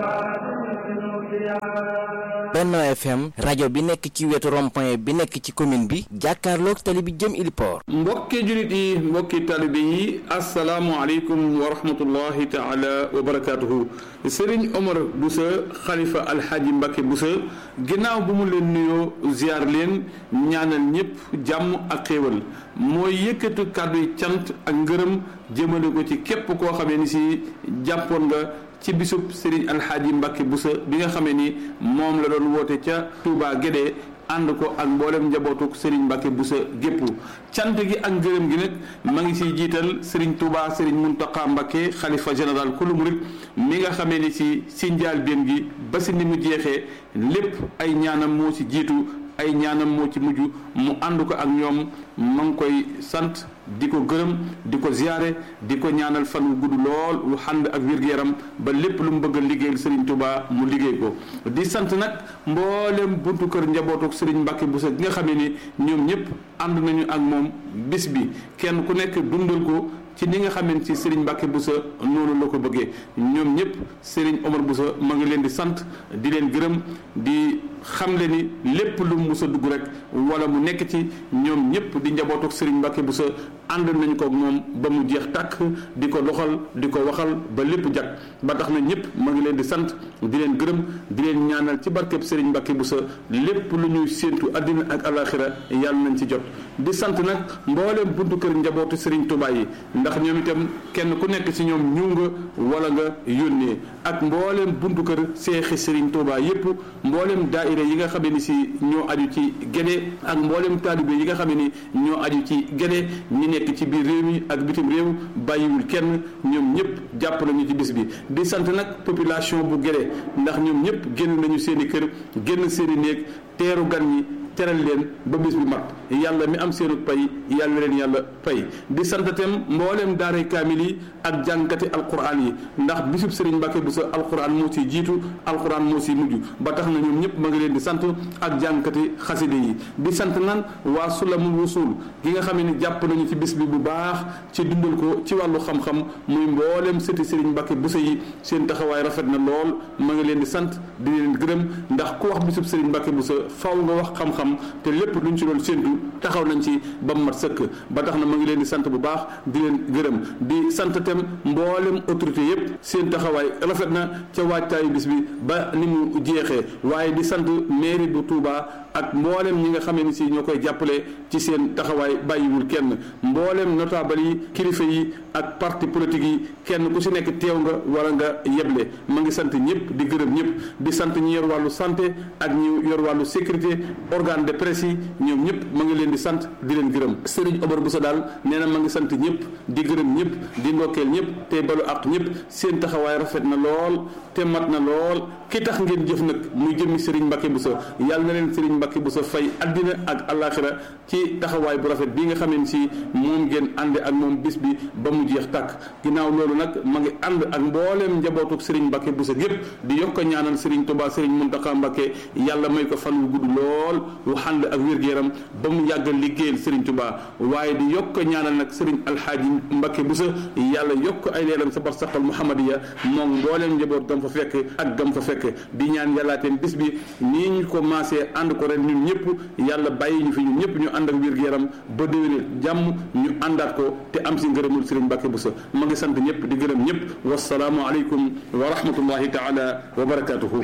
Benno FM rajo bi nekk ci wetu rond-point bi nekk ci commune bi jàkkaarloog tali bi jëm Iliport mbokki julit yi mbokki talibe yi asalaamualeykum wa rahmatullahi taala wa barakaatuhu Serigne Omar Boussa xalifa alxaaji Mbacke Boussa ginnaaw bu mu leen nuyoo ziar leen ñaanal ñëpp jàmm ak xéewal mooy yëkkatu kàddu yi cant ak ngërëm jëmale ko ci képp koo xamee ni si jàppoon nga ci bisub Serigne Alxaaji Mbacke Boussa bi nga xamee ni moom la doon woote ca Touba Guédé ànd ko ak mboolem njabootuk Serigne Mbacke Boussa gépp cant gi ak ngërëm gi nag ma ngi siy jiital Serigne Touba Serigne Mountakha Mbacke xalifa général kulu murit mi nga xamee ni si si njaal benn gi ba si ni mu jeexee lépp ay ñaanam moo si jiitu ay ñaanam moo ci mujj mu ànd ko ak ñoom ma ngi koy sant di ko gërëm di ko ziyaare di ko ñaanal fan wu gudd lool wu xànd ak wér-gu-yaram ba lépp lu mu bëgg a liggéeyal Serigne Touba mu liggéey ko di sant nag mboolem buntu kër njabootuk Serigne Mbacke Boussa gi nga xam ne ni ñoom ñëpp ànd nañu ak moom bis bi kenn ku nekk dundal ko ci ni nga xamante ci Serigne Mbacke Boussa noonu la ko bëggee ñoom ñëpp Serigne Omar Boussa ma ngi leen di sant di leen gërëm di xam le ni lépp lu mu mus a dugg rek wala mu nekk ci ñoom ñëpp di njabootuk Serigne Mbacke Boussa ànd nañ ko moom ba mu jeex tàkk di ko doxal di ko waxal ba lépp jag ba tax na ñëpp ma ngi leen di sant di leen gërëm di leen ñaanal ci barkeb Serigne Mbacke Boussa lépp lu ñuy séentu àddina ak alaxira yàlla nañ ci jot di sant nag mbooleem buntu kër njabootu Serigne Touba yi ndax ñoom itam kenn ku nekk ci ñoom ñëw nga wala nga yónnee ak mbooleem buntu kër seexi Serigne Touba yépp mbooleem daaira yi nga xam ni si ñoo aju ci Guédé ak mbooleem taalibe yi nga xam ni ñoo aju ci Guédé ñi nekk ci biir réew mi ak bitim réew bàyyiwul kenn ñoom ñëpp jàpp nañu ci bis bi di sant nag population bu Guédé ndax ñoom ñëpp génn nañu seeni kër génn seeni néeg teeru gan ñi teral leen ba bis bi mat yàlla mi am seenu pay yàlla leen yàlla pay di santatem mbooleem daaray kaamil yi ak jàngkati alquran yi ndax bisub Serigne Mbacke Boussa alquran moo si jiitu alquran moo si mujj ba tax na ñoom ñëpp ma ngi leen di sant ak jàngkati xaside yi di sant nan waa sulamul wusul gi nga xam ne jàpp nañu ci bis bi bu baax ci dundal ko ci wàllu xam-xam muy mbooleem sëti Serigne Mbacke Boussa yi seen taxawaay rafet na lool ma ngi leen di sant di leen gërëm ndax ku wax bisub Serigne Mbacke Boussa faw nga wax xam-xam te lépp luñ ci doon séentu taxaw nañ ci ba mu mat sëkk ba tax na ma ngi leen di sant bu baax di leen gërëm di sant tam mboolem autorité yépp seen taxawaay rafet na ca waajtaayu bis bi ba ni mu jeexee waaye di sant mairie bu Touba ak mboolem ñi nga xamee ni si ñoo koy jàppale ci seen taxawaay bàyyiwul kenn mboolem notable yi kilifa yi ak parti politique yi kenn ku si nekk teew nga wala nga yeble ma ngi sant ñëpp di gërëm ñëpp di sant ñi yor wàllu santé ak ñi yor wàllu sécurité organe de presse yi ñoom ñëpp ma ngi leen di sant di leen gërëm Serigne Omar Boussa daal nee na ma ngi sant ñëpp di gërëm ñëpp di ndokkeel ñëpp te balu ak ñëpp seen taxawaay rafet na lool te mat na lool ki tax ngeen jëf nag muy jëmmi Serigne Mbacke Boussa yàlla na leen Serigne Mbacke Boussa fay addina ak alaxira ci taxawaay bu rafet bi nga xamee ni si moom ngeen ànde ak moom bis bi ba mu jeex tàkk ginnaaw loolu nag ma ngi ànd ak mbooleem njabootuk Serigne Mbacke Boussa gépp di yokk a ñaanal Serigne Touba Serigne Mountakha Mbacke yàlla may ko fan wu gudd lool wu ànd ak wér-gu-yaram ba mu yàggal liggéeyal Serigne Touba waaye di yokk a ñaanal nag Serigne Alxaaji Mbacke Boussa yàlla yokk ay leeram sa barsaqal Muhammadiya moom mbooleem njaboot gam fa fekk ak gam fa fekk di ñaan yàllaateen bis bi nii ñu ko maasee ànd ko ren ñun ñëpp yàlla bàyyi ñu fi ñun ñëpp ñu ànd ak wér-gu-yaram ba déwénee jàmm ñu àndaat ko te am si ngërëmul Serigne Mbacke Boussa ma ngi sant ñëpp di gërëm ñëpp wasalaamu aleykum wa rahmatullahi taala wa barakatuhu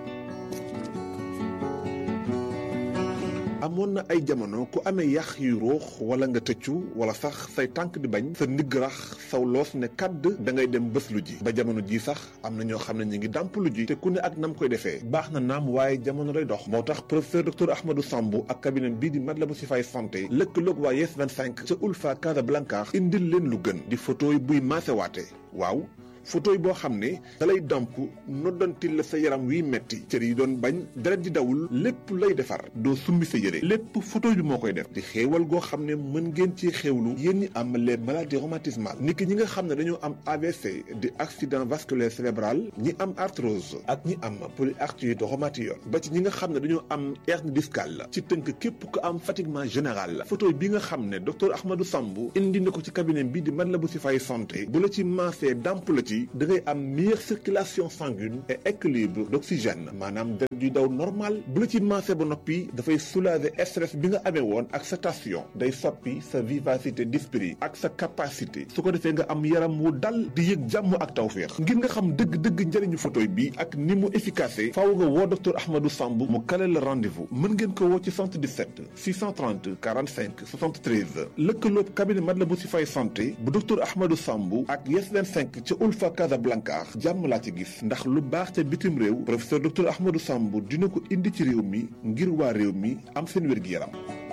amoon na ay jamono ku amee yax yu ruux wala nga tëccu wala sax say tànk di bañ sa ndigg rax saw loos ne kàdd da ngay dem bés lu ji ba jamono ji sax am na ñoo xam ne ñu ngi dàmp lu ji te ku ne ak nam koy defee baax na naam waaye jamono day dox moo tax professeur docteur Ahmadou Sambou ak cabinet bii di Matlaboul Chifaay santé lëkkaloog waa Yes 25 ca Ulfa Casablanca indil leen lu gën di photo yi buy maasewaate waaw photo yi boo xam ne dalay damp noddantil la sa yaram wiy metti cër yi doon bañ deret di dawul lépp lay defar doo summi sa yére lépp photo bi moo koy def di xéewal goo xam ne mën ngeen ci xéewlu yéen ñi am les maladies rhumatismales niki ñi nga xam ne dañoo am AVC di accident vasculaire cérébral ñi am arthrose ak ñi am polyarthrite rhumatoïde ba ci ñi nga xam ne dañoo am hernie discale ci tënk képp ko am fatiguement général la photo bi nga xam ne docteur Ahmadou Sambou indi na ko ci cabinet bi di Matlaboul Chifaay santé bu la ci maasee damp la ci bi da ngay am meilleure circulation sanguine et équilibre d'oxygène maanaam deret yuy daw normal bu la ci maase ba noppi dafay soulager stress bi nga amee woon ak sa tension day soppi sa vivacité d'esprit ak sa capacité su ko defee nga am yaram wu dal di yëg jàmm ak tawféex ngir nga xam dëgg-dëgg njëriñu photoy bi ak ni mu efficace faaw nga woo docteur Ahmadou Samb mu kale la rendez-vous mën ngeen ko woo ci 77 630 45 73 lëkkaloog cabinet Matlaboul Chifaay santé bu docteur Ahmadou Samb ak Yes 25 ca Ulfa Casablanca jàmm laa ci gis ndax lu baax ca bitim réew professeur docteur Ahmadou Samb dina ko indi ci réew mi ngir waa réew mi am seen wér-gi-yaram